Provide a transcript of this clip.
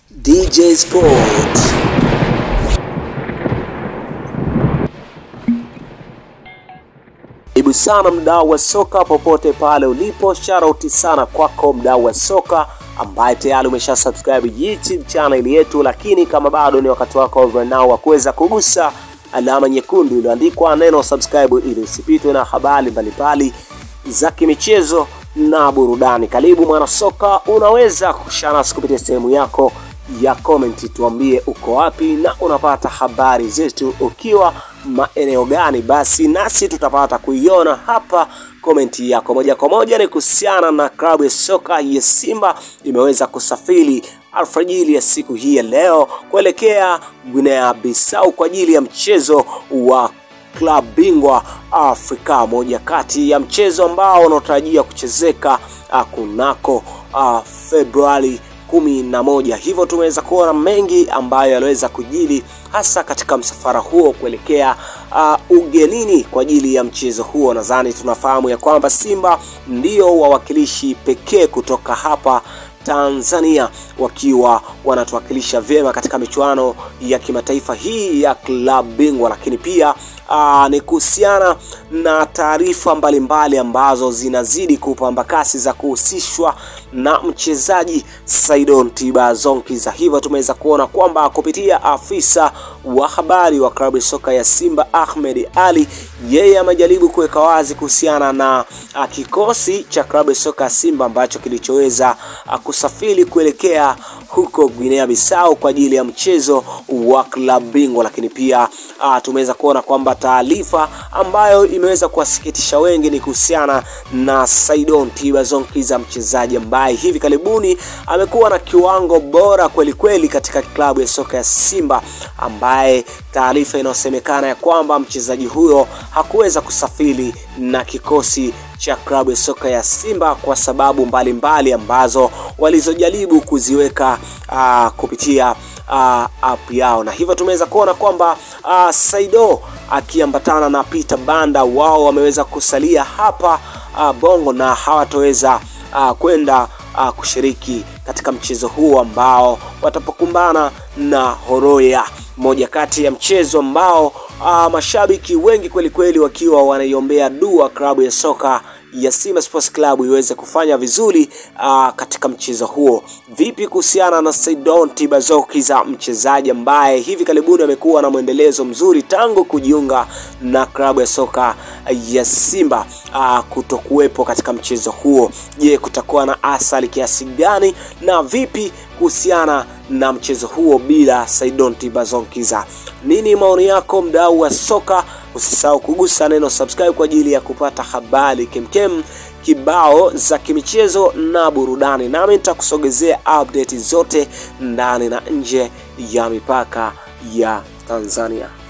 DJ Sports. Karibu sana mdau wa soka popote pale ulipo, sharauti sana kwako mdau wa soka ambaye tayari umesha subscribe YouTube channel yetu, lakini kama bado ni wakati wako right now wa kuweza kugusa alama nyekundu iliyoandikwa neno subscribe ili usipitwe na habari mbalimbali za kimichezo na burudani. Karibu mwana soka, unaweza kushare nasi kupitia sehemu yako ya comment, tuambie uko wapi na unapata habari zetu ukiwa maeneo gani, basi nasi tutapata kuiona hapa komenti yako moja kwa moja. Ni kuhusiana na klabu ya soka ya Simba imeweza kusafiri alfajiri ya siku hii ya leo kuelekea Guinea Bissau kwa ajili ya mchezo wa klabu bingwa Afrika, moja kati ya mchezo ambao unaotarajia kuchezeka uh, kunako uh, Februari kumi na moja. Hivyo tumeweza kuona mengi ambayo yaliweza kujili hasa katika msafara huo kuelekea uh, ugenini kwa ajili ya mchezo huo. Nadhani tunafahamu ya kwamba Simba ndio wawakilishi pekee kutoka hapa Tanzania wakiwa wanatuwakilisha vyema katika michuano ya kimataifa hii ya klabu bingwa, lakini pia aa, ni kuhusiana na taarifa mbalimbali ambazo zinazidi kupamba kasi za kuhusishwa na mchezaji Saidon Tibazonkiza. Hivyo tumeweza kuona kwamba kupitia afisa wa habari wa klabu ya soka ya Simba Ahmed Ali, yeye amejaribu kuweka wazi kuhusiana na a, kikosi cha klabu ya soka ya Simba ambacho kilichoweza kusafiri kuelekea huko Guinea Bissau kwa ajili ya mchezo wa klabu bingwa, lakini pia uh, tumeweza kuona kwamba taarifa ambayo imeweza kuwasikitisha wengi ni kuhusiana na Saidon Tibazonkiza, mchezaji ambaye hivi karibuni amekuwa na kiwango bora kweli kweli katika klabu ya soka ya Simba, ambaye taarifa inayosemekana ya kwamba mchezaji huyo hakuweza kusafiri na kikosi cha klabu ya soka ya Simba kwa sababu mbalimbali mbali ambazo walizojaribu kuziweka uh, kupitia uh, app yao, na hivyo tumeweza kuona kwamba uh, Saido akiambatana na Peter Banda wao wameweza kusalia hapa uh, Bongo na hawatoweza uh, kwenda uh, kushiriki katika mchezo huu ambao watapokumbana na Horoya, moja kati ya mchezo ambao uh, mashabiki wengi kweli kweli wakiwa wanaiombea dua klabu ya soka ya Simba Sports Club iweze kufanya vizuri uh, katika mchezo huo. Vipi kuhusiana na Saidon Tibazokiza, mchezaji ambaye hivi karibuni amekuwa na mwendelezo mzuri tangu kujiunga na klabu ya soka ya Simba uh, kutokuwepo katika mchezo huo? Je, kutakuwa na athari kiasi gani na vipi kuhusiana na mchezo huo bila Saidon Tibazonkiza? Nini maoni yako, mdau wa soka? Usisahau kugusa neno subscribe kwa ajili ya kupata habari kemkem kibao za kimichezo na burudani, nami nitakusogezea update zote ndani na nje ya mipaka ya Tanzania.